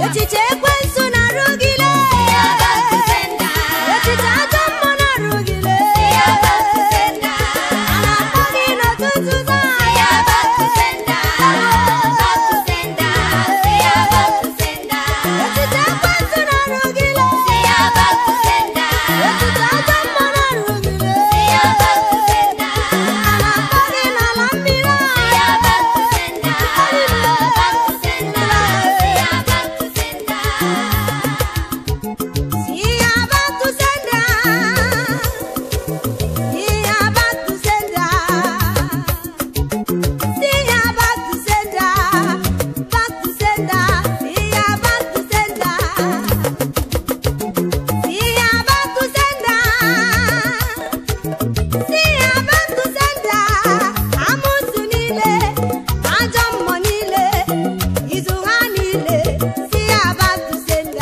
echiche ekwensu na-arụgide echiche ajọ mmụọ na-arụgide a na-akpọ gị n'ụtụtụ taa echiche ekwensu na-arụgide echiche ajọ mmụọ na-arụgide a na-akpọ gị n'ala mmiri See ya back to sender. See ya back to sender. See ya back to sender. Back to sender. See ya back to sender. See ya back to sender. See ya back to sender. Amụsụ niile, ajọ mmụọ niile, izu ha niile. See ya back to sender.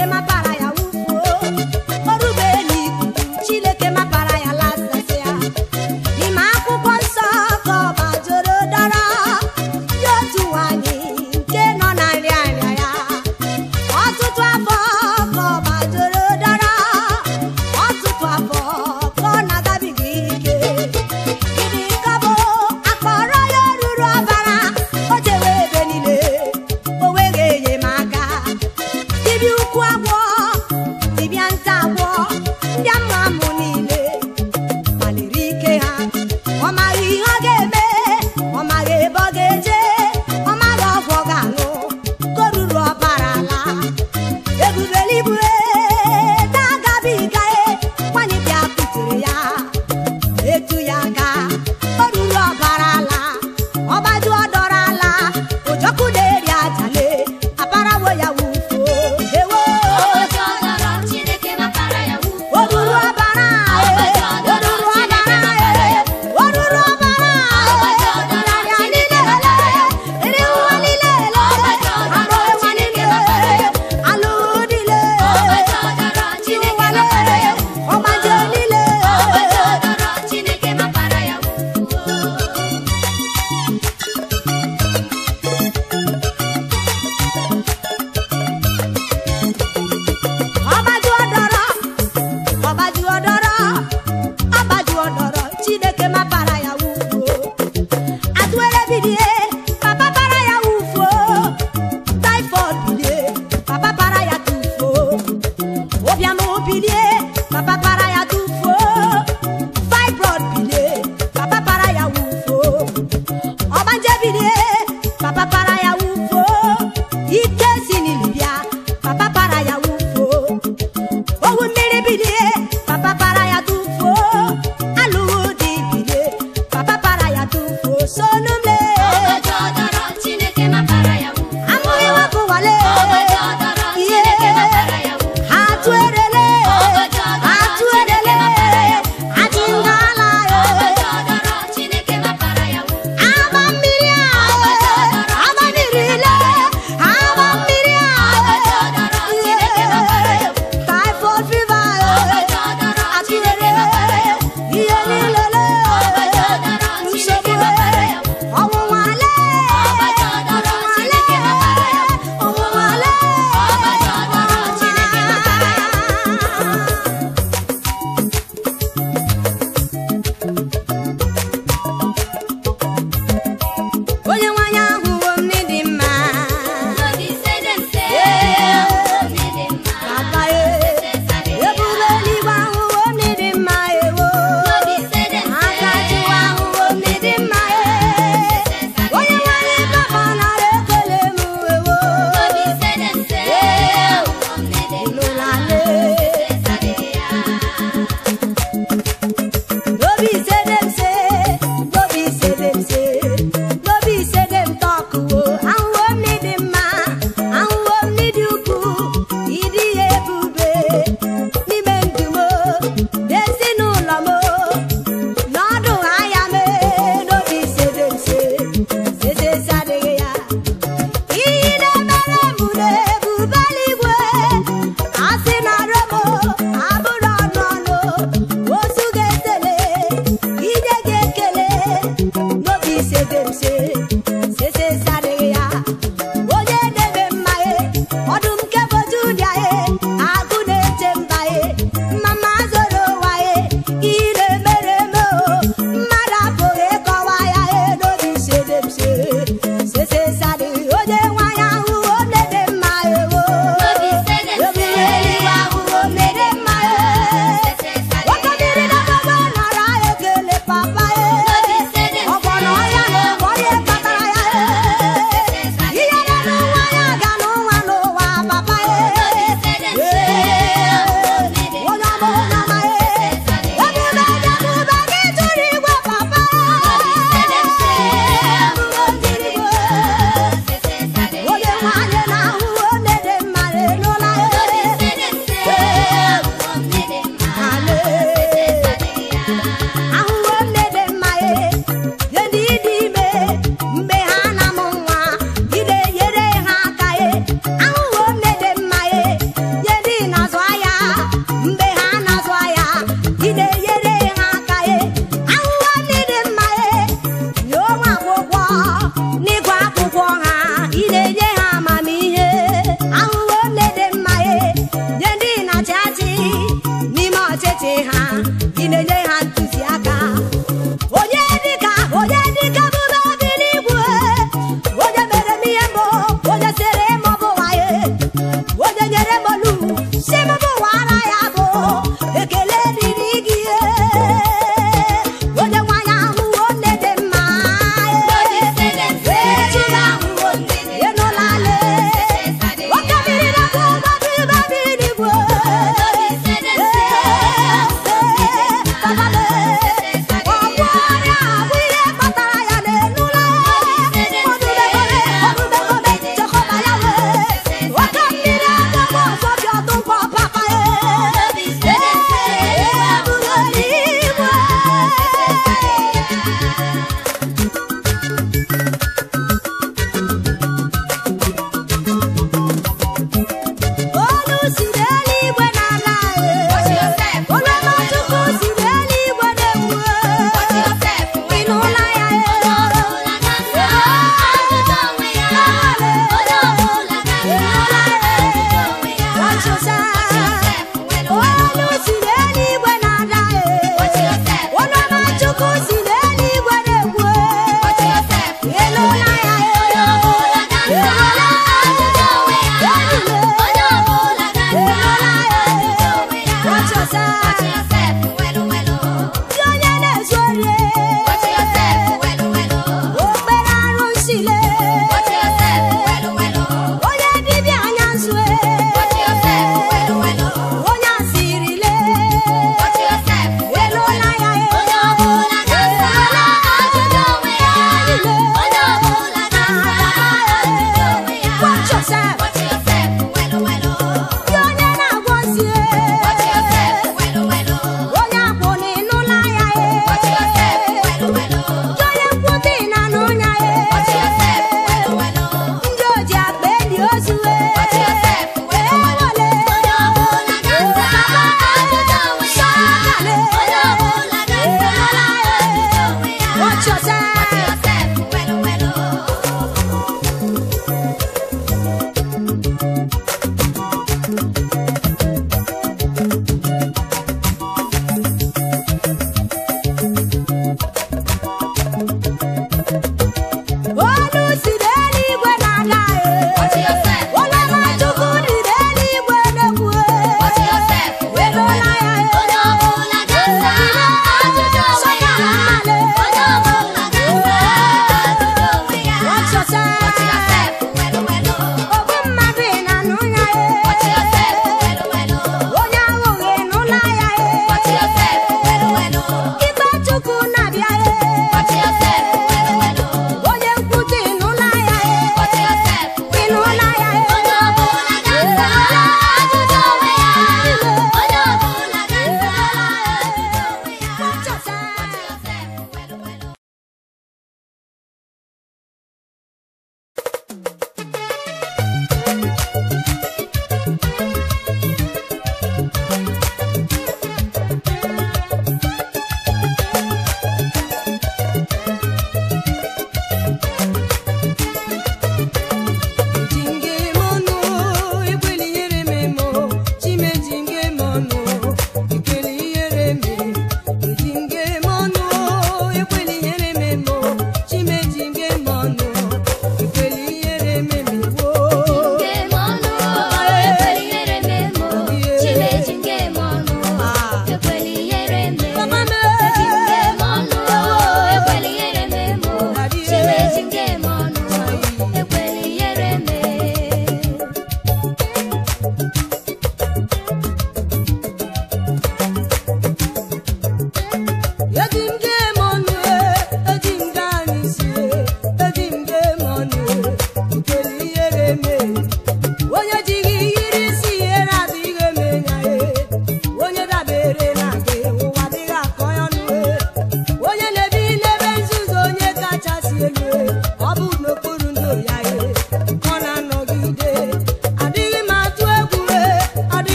chineke mapara ya wufuo orube n'ikuku chineke mapara ya lasasịa n'ime akwụkwọ nsọ ka ọba joro dọrọ dị otu nwanyị nke nọ na nrịanrịa ya ọtụtụ afọ ka ọba joro dọrọ ọtụtụ afọ ka ọ na-agabiga ike gịnị ka bụ akpọrọ ya ruru ọbara o jewe ebe niile o weghị enyemaka dibịa ukwu agwọ dibịa nta agwọ ndị ama amụ niile maliri ike ha ọ maghị ihe ọ ga-eme ọ maghị ebe ọ ga-eje ọ maghị ọgwụ ọ ga-aṅụ ka o ruru ọbara ala ebubele ibu na-agabiga nwanyị bịa kutere ya etu ya aka o ruru ọbara ala ọgbaju ọdọrọ ala ojọkụ na-eri ajale aparawo ya wufuo ewo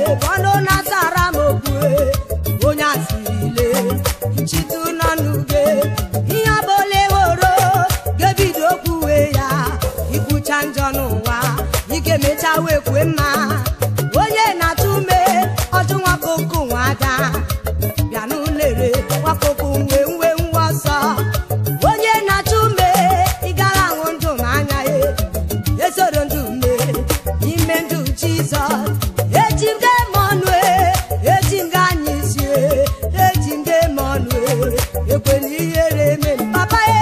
bọnụ na-asara m okwu onye asirile nchitu nọ n'uge ihe ọbụla eworo ga-ebido kwuwe ya ikwucha njọ n'ụwa ike mecha wee kwue mma onye na-atụ ume ọjụ nwakoko nwada bịa n'ụlere nwakoko nwe nwe nwa ọsọ onye na-atụ ume ị gara ahụ ndụ m anya ya esoro ndụ me ime ndụ jizọs eji m ga-eme ọnụ e, eji m ga-anya isi e, eji m ga-eme ọnụ e, ekwela ihere eme m. papa e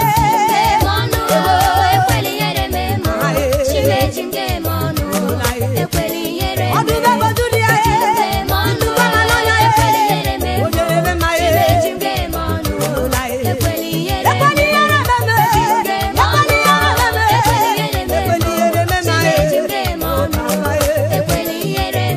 ọdụ beboduli ya e ndụ kama n'ọnya e onye eme ma e ụla e ekwela ihere eme m e, ekwela ihere eme m e, ekwela ihere eme ma e Papa e.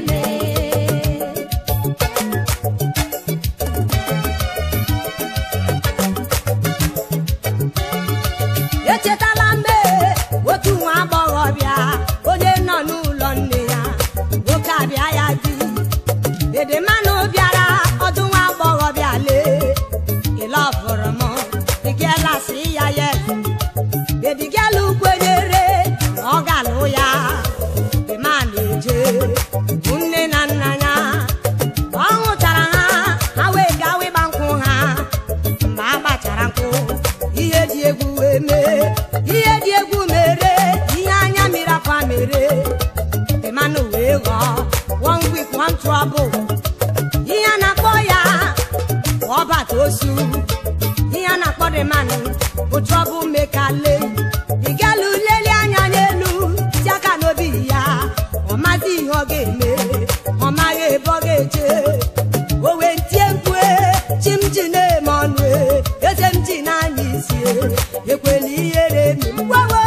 echetala mgbe otu nwa agbọghọbịa onye nọ n'ụlọ nne ya nwoke abịa ya di dedemanụ bịara ọdụ nwa agbọghọbịa lee ịlọfụrụ m dịgela si ya ya dedigelu kwenyere na ọ ga-alụ ya dema na-eje bụ nne na nna ya ọ hụchara ha ha wee gawa ịgba nkwụ ha mgbe a gbachara nkwụ ihe dị egwu wee mee ihe dị egwu mere ihe anya mmiri akwa mere dịmanụ wee ghọọ one week one trouble ihe a na-akpọ ya bụ ọbata osu ihe a na-akpọ dịmanụ bụ trouble mekale ịgalụ lelie anya n'elu ti aka n'obi ya ọ mazi ihe ọ ga-eme ọ maghị ebe ọ ga-eje o wee tie mkpu e, chi m ji na-eme ọnụ e, eze m ji n'anya isi e, ekwela ihere eme m. Wewe!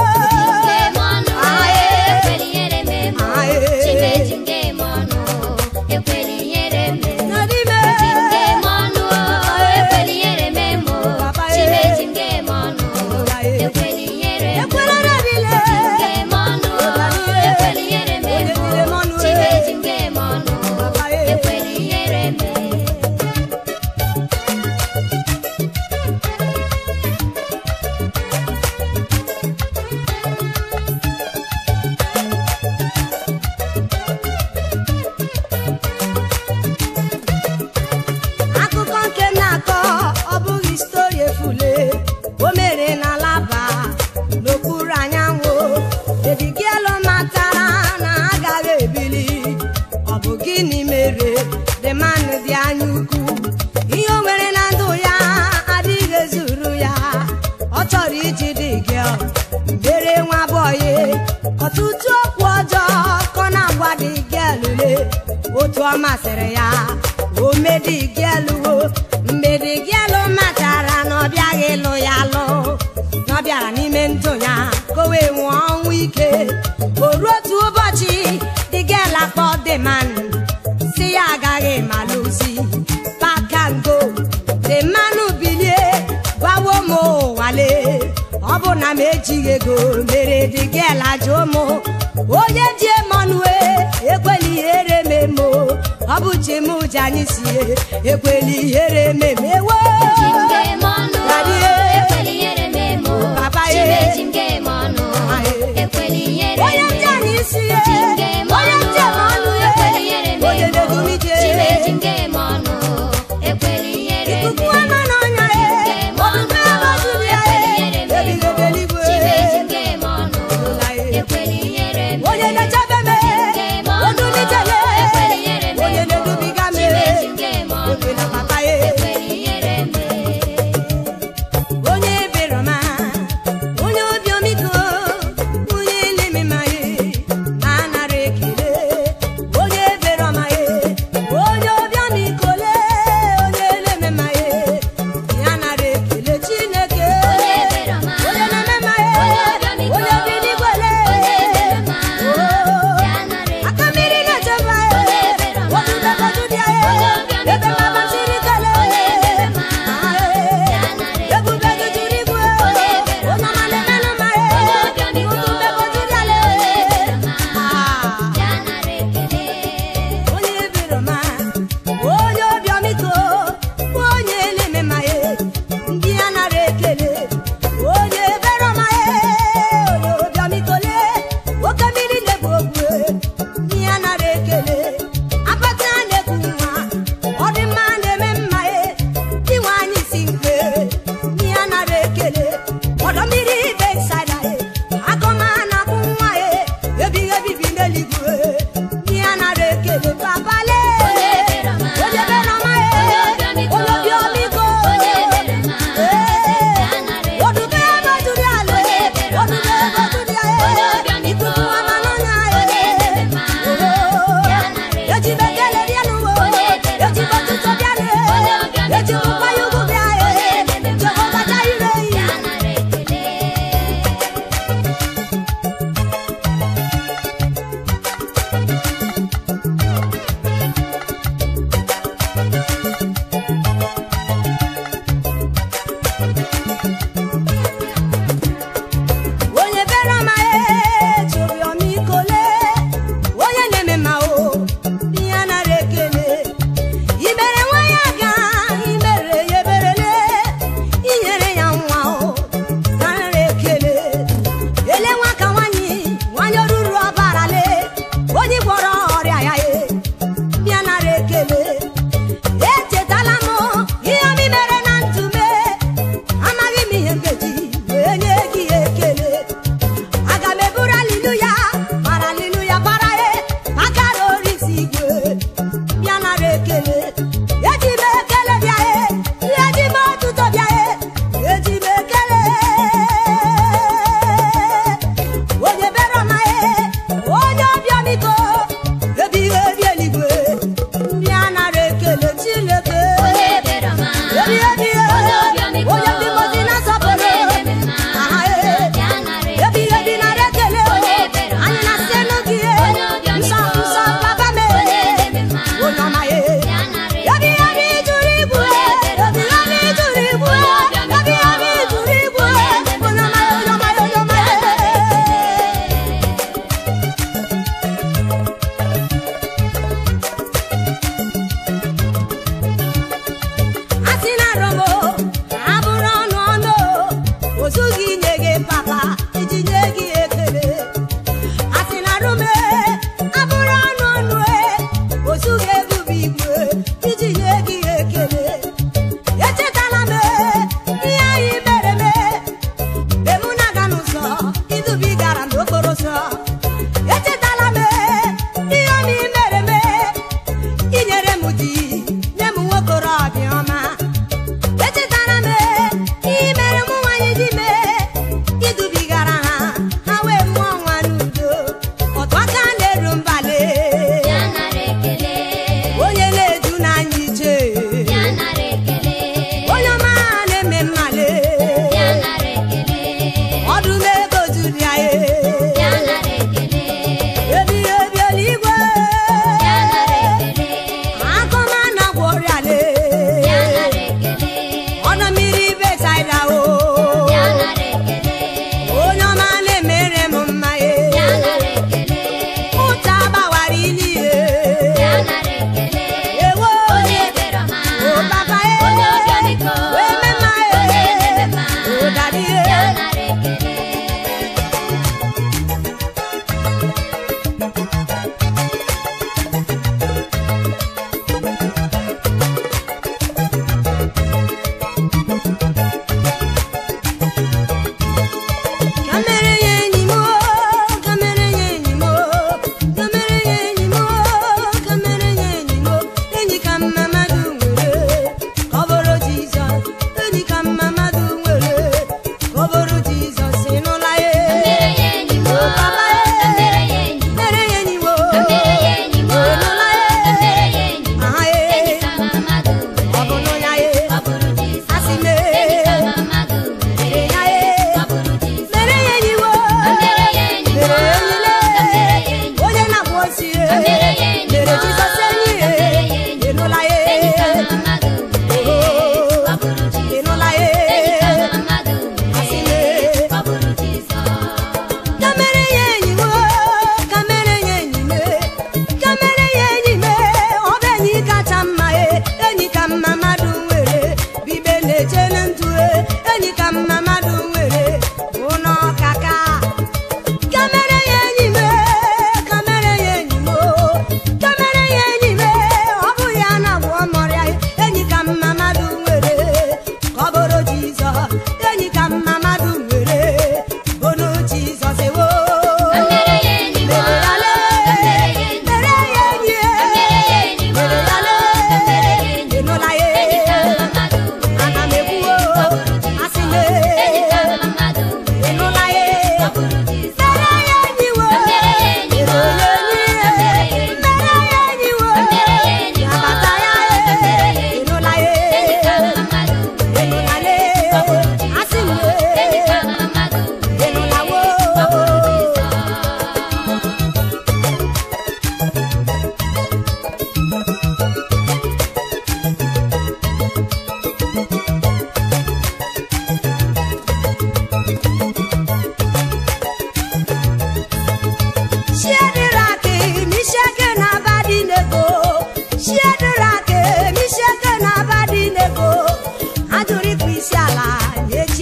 N'ime ekwela rebile akụkọ nke m na-akọ ọ bụghị stori efule o mere na laba n'okpuru anyanwụ dedigielu matara na agaghị ebili ọ bụ gịnị mere the man dị anya ukwu ihe o nwere na ndụ ya adịghị ezuru ya ọ chọrọ iji dị gịel mere nwa bọyị ọtụtụ okwu ọjọọ kọ na-agwa dị gịelule otu ọ masịrị ya o medi gịeluwo mgbe dị gịelụ matara na ọ bịaghị ịlụ ya lụ na ọ bịara n'ime ndụ ya ka o wee nwụọ ọnwụ ike o ruo otu ụbọchị dị gịel akpọ dị man si ya agaghị malụzi pakango dị mmanụ bilie gwawo m ụwale ọ bụ na m ejighị ego mere dị gịel ajụ m onye ji emonue ekwela ihere memo ọ bụ chi m ji anyị sie ekwela ihere memewo onye ji anyị sie onye ji emonue onye na-edumije ikuku ama n'ọnya ya ọdụdụ abazuru ya ebighị ebeligwe onye na-echebe m odulitele onye na-edubiga m ekwela papa ya onye beroma onye obi omiko onye na-eme mmanya eji bekele bịa n'ụwa eji bọtụtụ bịa n'ụwa eji nkwanye ugwu bịa ee jehova jaire ya nara ekele onye bere ọma eji obi ọma ikole onye na-eme ma o ihe nara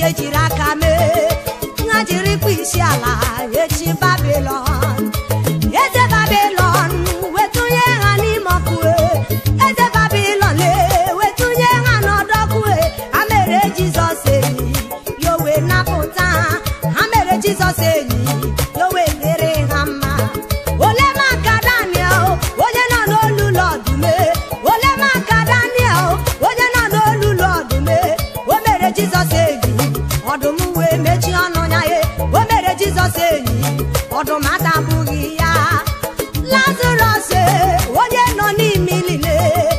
ejiri aka mee ha jirikwa isi ala echi babilon eze babilon wetụnye ha n'ime ọkụ eze babilon wetụnye ha n'ọdọkụ ha mere jizọs enyi ya owe napụta ha ha mere jizọs enyi ya owe dịrị ha mma ole maka daniel onye nọ n'olu ụlọ ọdụme ole maka daniel onye nọ n'olu ụlọ ọdụme o mere jizọs enyi ọdụm wee mechie ọnụ ya ye o mere jizọs enyi ọdụm adabụghị ya lazarọs onye nọ n'imilile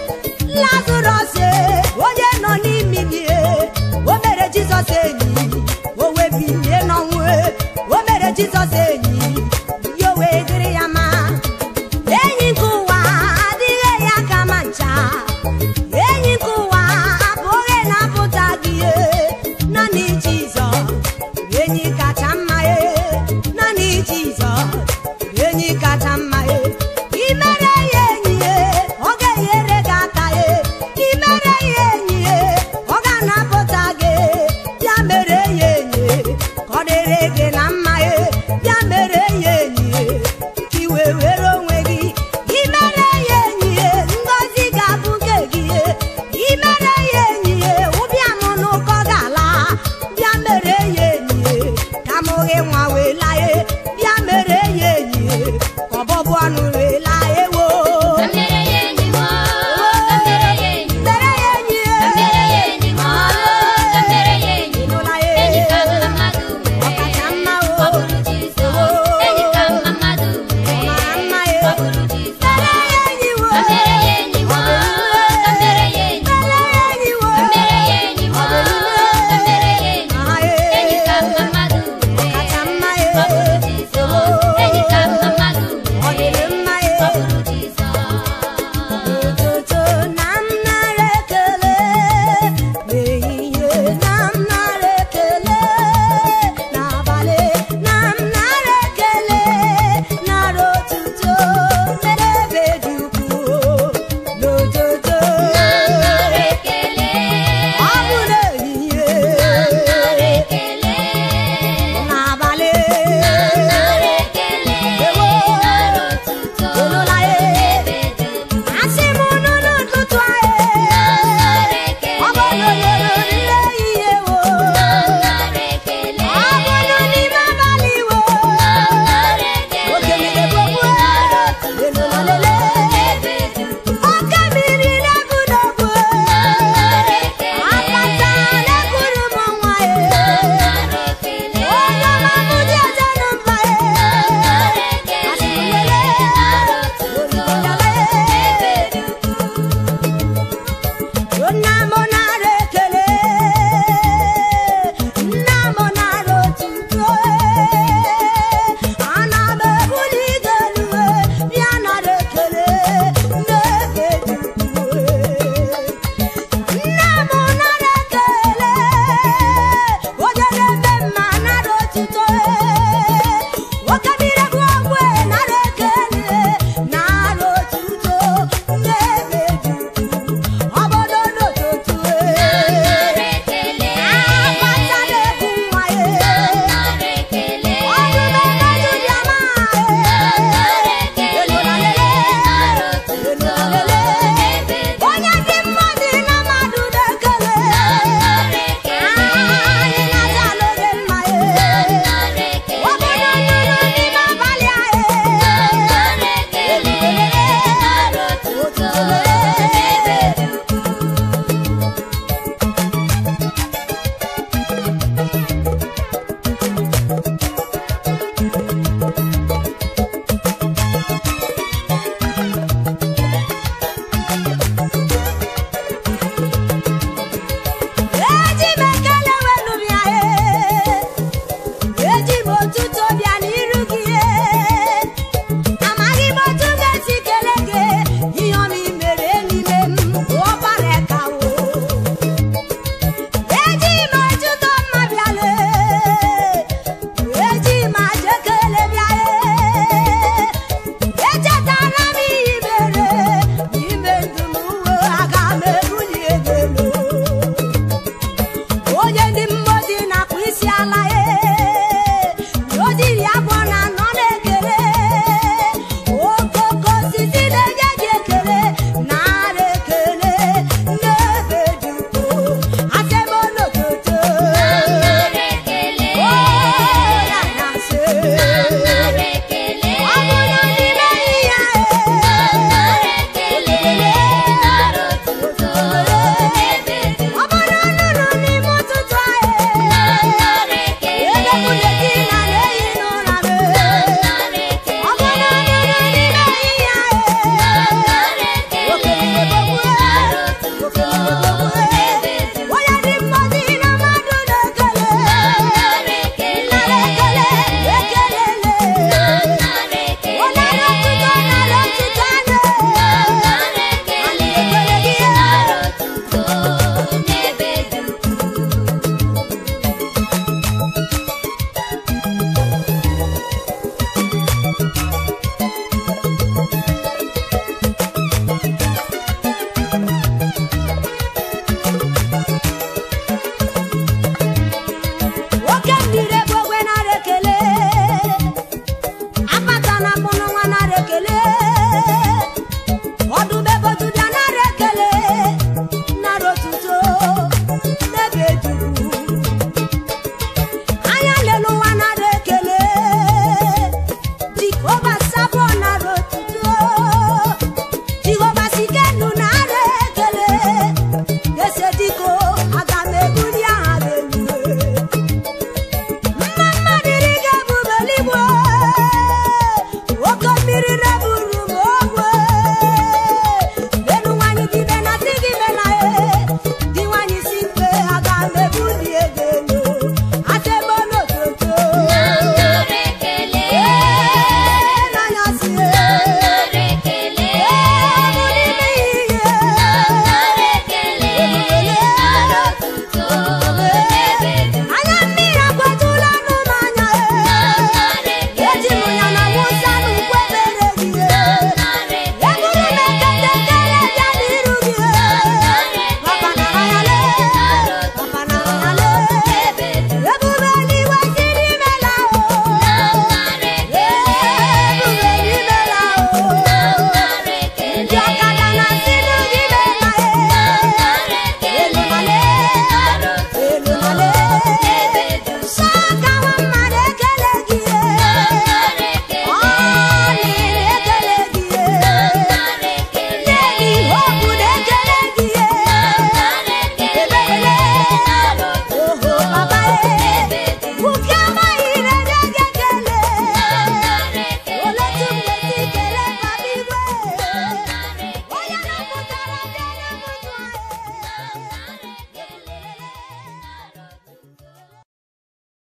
lazarọs onye nọ n'imilie o mere jizọs enyi o wee bilie n'ọnwụ o mere jizọs enyi ya o wee dịrị ya ma enyi nke ụwa adịghị ya ka ma ncha enyi nke ụwa abụghị na-apụta gị ihe naanị jizọs enyi kacha mma e naanị jizọs enyi kacha mma e imere ya enyi e ọ ga-enyere gị aka e imere ya enyi e ọ ga-anapụta gị ya mere ya enyi e ka ọ dịrị gị na mma e ya mere ya enyi e ka iwe were onwe gị imere ya enyi e ngọzi ga-abụ nke gị e imere ya enyi e ụbịam n'ụkọ ga-ala bịa mere ya enyi e ka amụghị nwa wee laa e bịa mere ya enyi e ka ọbọbụ ọnụ wee laa ewo Kamere ya enyi m, kamere ya enyi m, mere ya enyi e kamere ya enyi m, kamere ya enyi m. ịnụla ya Enyi ka e mmadụ nwere, Ọkacha mma o. ọ bụrụ Jizọs. Enyi ka mmadụ nwere, Ọ mara mma e. ọ bụrụ Jizọs. mere ya enyi wo Kamere ya enyi m, kamere ya enyi m, mere ya enyi wo kamere ya enyi m, kamere ya enyi m. aha e Enyi ka mmadụ nwere, Ọkacha mma e ọ bụrụ Jizọs. Enyi ka mmadụ ọ dịrị nwere, mma e ọ bụrụ Jizọs. ụtụtụ na m nara ekele n'ehihie na m nara ekele n'abalị na m nara ekele nara otuto mere ebe dị ukwuu n'ụtụtụ Nara ekele, ọ bụ n'ehihie nara ekele, n'abalị nara ekele, ewo nara otuto, ịnụla ya ebe dị ukwuu. asị m unu n'ụtụtụ anyị Nara ọ bụ ekele, n'obodo ihe wo nara ekele, ọ bụrụ n'ime abalị wo nara ekele, oke mere gbogbo nara otuto, elolele ebe dị ukwuu. oke mmiri na-ebu n'ogbu Nara ekele, akpata na-eburu m nwa ya nara ekele, onye ọma m dị ọzọ na mba ya nara ekele, nara otuto, ebe dị ukwuu. nna m nara ekele nna m nara otuto ana m ebuli gị elu bịa nara ekele n'ebe dị ukwuu nna m nara ekele onye na-eme mma nara otuto oke mmiri bụ ogwe nara ekele nara otuto n'ebe dị ukwuu obodo n'ụtụtụ Nara ekele, akpata na-ebu nwa ya nara ekele, ọdụm emeju dị ama nara ekele, nara otuto, ebe dị onye dị mmadụ na mmadụ na-ekele nara ekele, anyị na-aza n'oge mma ya nara ekele, obodo nụrụ n'ime abalị anyị nara ekele, nara otuto,